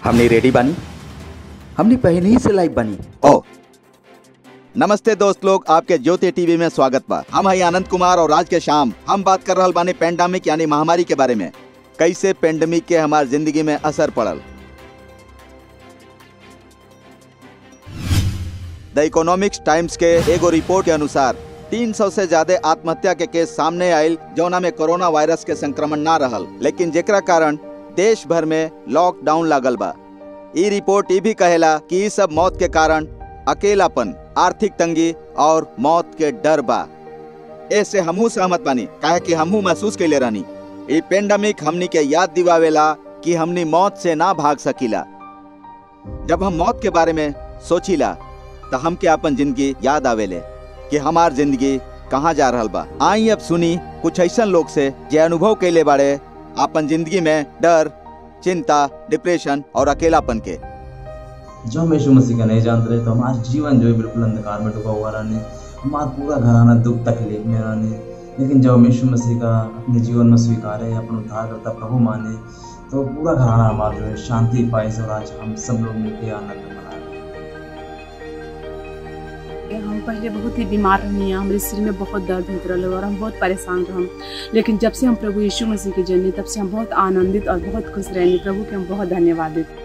हमने रेडी बानी हमने पहले ही से लाइव बानी ओ नमस्ते दोस्त लोग आपके ज्योति टीवी में स्वागत बा हम है आनंद कुमार और आज के शाम हम बात कर रहल बानी पेंडेमिक यानी महामारी के बारे में कैसे पेंडेमिक के हमार जिंदगी में असर पड़ल द इकोनॉमिक्स टाइम्स के एगो रिपोर्ट के अनुसार 300 से ज्यादा आत्महत्या के केस सामने आयल जौना में कोरोना वायरस के संक्रमण ना रहल लेकिन जेकरा कारण देश भर में लॉकडाउन लागल बा ई रिपोर्ट ई भी कहेला कि ई सब मौत के कारण अकेलापन आर्थिक तंगी और मौत के डर बा ऐसे हमहू सहमत बानी काहे कि हमहू महसूस कैले रहनी ई पेंडेमिक हमनी के याद दिवावेला कि हमनी मौत से ना भाग सकीला जब हम मौत के बारे में सोचीला तो हमके अपन जिंदगी याद आवेले कि हमार जिंदगी कहाँ जा रहल बा आई अब सुनी कुछ ऐसा लोग से जे अनुभव कैले बाड़े अपन जिंदगी में डर चिंता डिप्रेशन और अकेलापन के जो हम यीशु मसीह का नहीं जानते रहे तो हमारा जीवन जो है बिल्कुल अंधकार में डूबा हुआ रहने हमारा पूरा घराना दुख तकलीफ में रहने लेकिन जब हम यीशु मसीह का अपने जीवन में स्वीकारे अपना उद्धार करता प्रभु माने तो पूरा घराना हमारा जो है शांति पाए से और आज हम सब लोग मिलकर आनंद मना रहे हैं हम पहले बहुत ही बीमार रहनी हमारे सिर में बहुत दर्द होते रहे और हम बहुत परेशान रहम लेकिन जब से हम प्रभु यीशु मसीह के जन्ने तब से हम बहुत आनंदित और बहुत खुश रहने प्रभु के हम बहुत धन्यवाद देते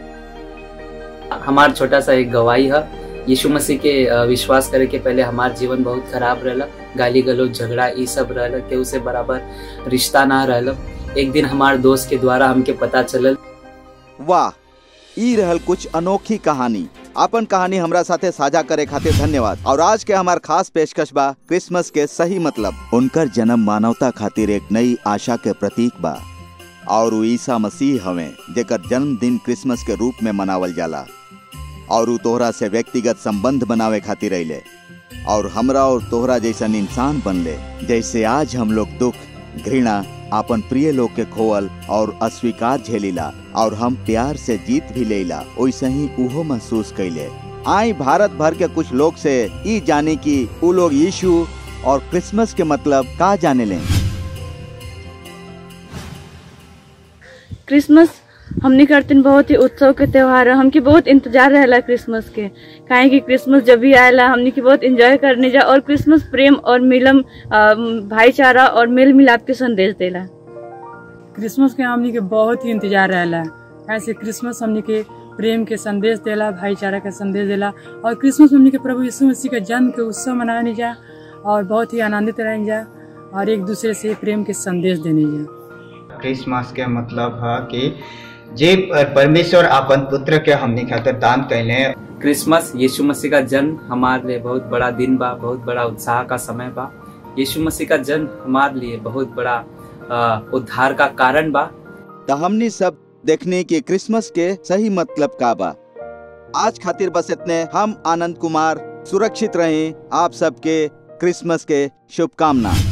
हमार छोटा सा एक गवाही है यीशु मसीह के अ, विश्वास करे के पहले हमार जीवन बहुत खराब रहला गाली गलौज झगड़ा ई सब रहला केहू से बराबर रिश्ता ना रहला एक दिन हमार दोस्त के द्वारा हमके पता चलल वाह ई रहल कुछ अनोखी कहानी अपन कहानी हमरा साथे साझा करे खातिर धन्यवाद और आज के हमार खास पेशकश बा क्रिसमस के सही मतलब उनकर जन्म मानवता खातिर एक नई आशा के प्रतीक बा और उ ईसा मसीह हवे जेकर जन्मदिन क्रिसमस के रूप में मनावल जाला और उ तोहरा से व्यक्तिगत संबंध बनावे खातिर अइले और हमरा और तोहरा जैसन इंसान बनले जैसे आज हम लोग दुख घृणा आपन प्रिय लोग के खोवल और अस्वीकार झेलिला और हम प्यार से जीत भी लेला वैसे ही उहो महसूस कैले आई भारत भर के कुछ लोग से ई जाने की उ लोग यीशु और क्रिसमस के मतलब का जाने लें क्रिसमस हमने करते बहुत ही उत्सव के त्योहार है हमके बहुत इंतजार रहेला क्रिसमस के काहे कि क्रिसमस जब भी आएला हमने के बहुत एंजॉय करने जा और क्रिसमस प्रेम और मिलम अ, भाईचारा और मेल मिलाप के संदेश देला क्रिसमस के हमनी के बहुत ही इंतजार रहेला ऐसे क्रिसमस हमनी के प्रेम के संदेश देला भाईचारा के संदेश देला और क्रिसमस हमनी के प्रभु यीशु मसीह के जन्म के उत्सव मनाने जा और बहुत ही आनंदित रहें जा और एक दूसरे से प्रेम के संदेश देने जा क्रिसमस के मतलब है कि जे परमेश्वर अपन पुत्र के हमनी खातिर दान कैले क्रिसमस यीशु मसीह का जन्म हमारे लिए बहुत बड़ा दिन बा बहुत बड़ा उत्साह का समय बा यीशु मसीह का जन्म हमारे लिए बहुत बड़ा अ, उद्धार का कारण बा तो हमनी सब देखने की क्रिसमस के सही मतलब का बा आज खातिर बस इतने हम आनंद कुमार सुरक्षित रहें आप सबके क्रिसमस के शुभकामना